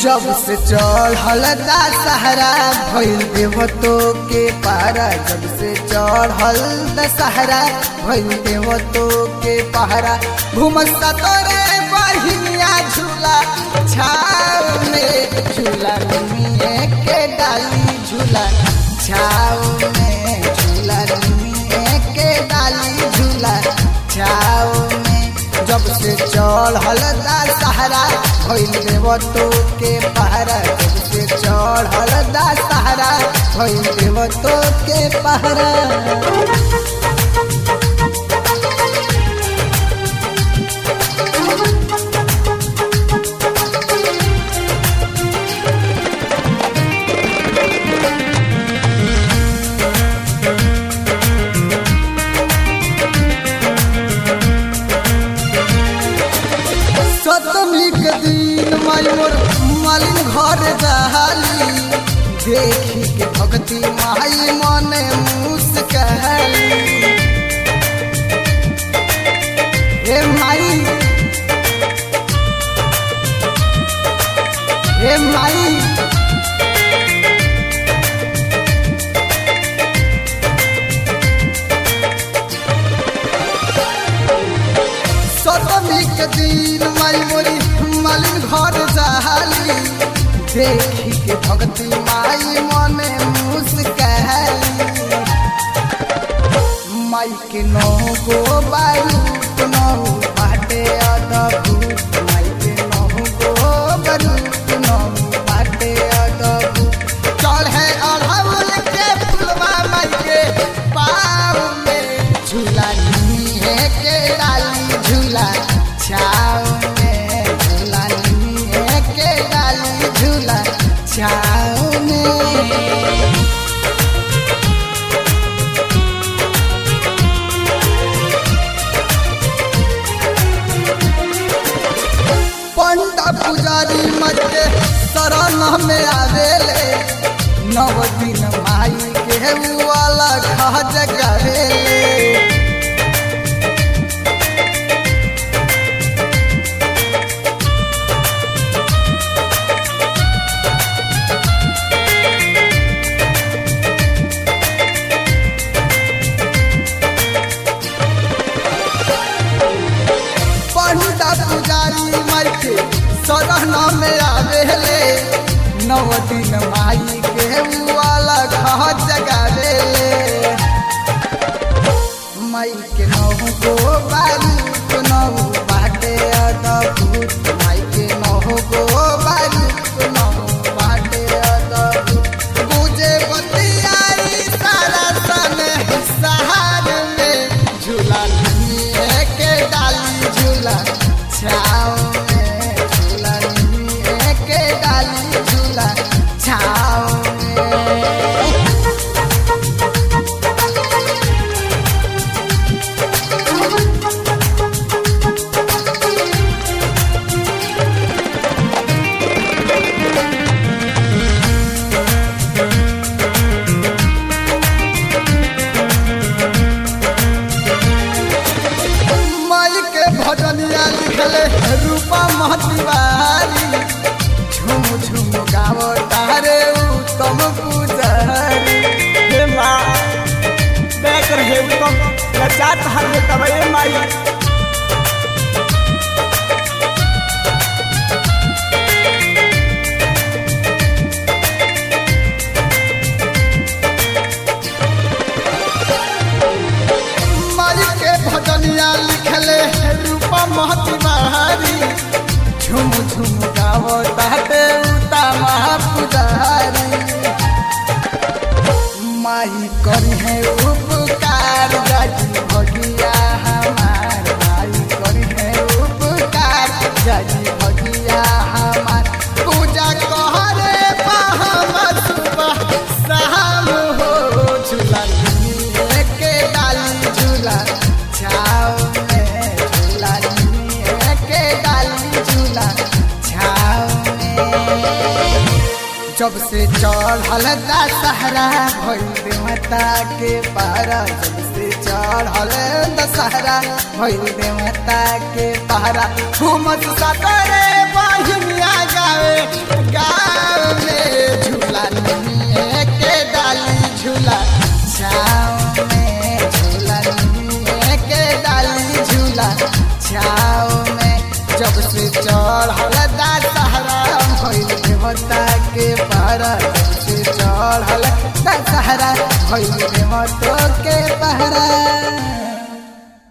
जब से चढ़ल दशहरा भइल देवतो के पारा जब से चढ़ल दशहरा भइल देवतो के पहरा घुमसा तोरे बहिनिया झूला छाव में झूला निमिए के डाली झूला छाव में झूला निमिए के डाली झूला छाव में जब से चढ़ल दशहरा भइल देवतो के पहरा जब से चढ़ल दशहरा भइल देवतो के पहरा सतमी के दिन माई मोर मालिन घर जहाली देखी के भक्ति माई मने मुस्कहली हे माई हे माई सतमी के दिन माई मोरी मालिन घर जहाली देखी के भक्ति माई मने मुस्कहली माई के नौ गो बारूद नौ बाटे अदभूत माई के नौ गो बारूद नौ बाटे अदभूत चढ़े अढ़ौल के फुलवा माई के पाँव में झूला निहे के डाली झूला छाव में झूला निहे के डाली झूला छाव में पंडा पुजारी मजे शरण में आवेले नव दिन माई के वाला खज करेले पंडा पुजारी माई के शरण में आवेले नव दिन माई के वाला खज करेले माई के नौ गो बारूद नौ बाटे अदभूत माई के नौ गो बारूद नौ बाटे अदभूत गुजे बतियाई सारा सन सहार में झूला लिए के डाली झूला छाव में झूला लिए के डाली झूला छाव में माई के भजनिया लिखले रूपा महतिवारी झुम झुम गावो तारे उत्तम पुजारी हे माँ बैक रहे उत्तम लचात हर में तबे माई माई के भजनिया लिखले रूपा महतिवारी झुम झुम गावो तारे उत्तम पुजारी माई करी है उपकार जाजी भगिया हमार माई करी है उपकार जाजी भगिया हमार पूजा कहरे हम सुबह शाम हो झूला लिए के डाली झूला छाव में झूला लिए के डाली झूला छाव में जब से चढ़ल दशहरा भइल देवता के पारा जब से चढ़ल दशहरा भइल देवता के पहरा घूमत सतरे बहिनिया गावे गाँव में झूला निमिये के डाली झूला छाँव में झूला निमिये के डाली झूला छाँव में जब से चढ़ल दशहरा भइल देवता के पहरा जब से चढ़ल दशहरा भइल देवता के पहरा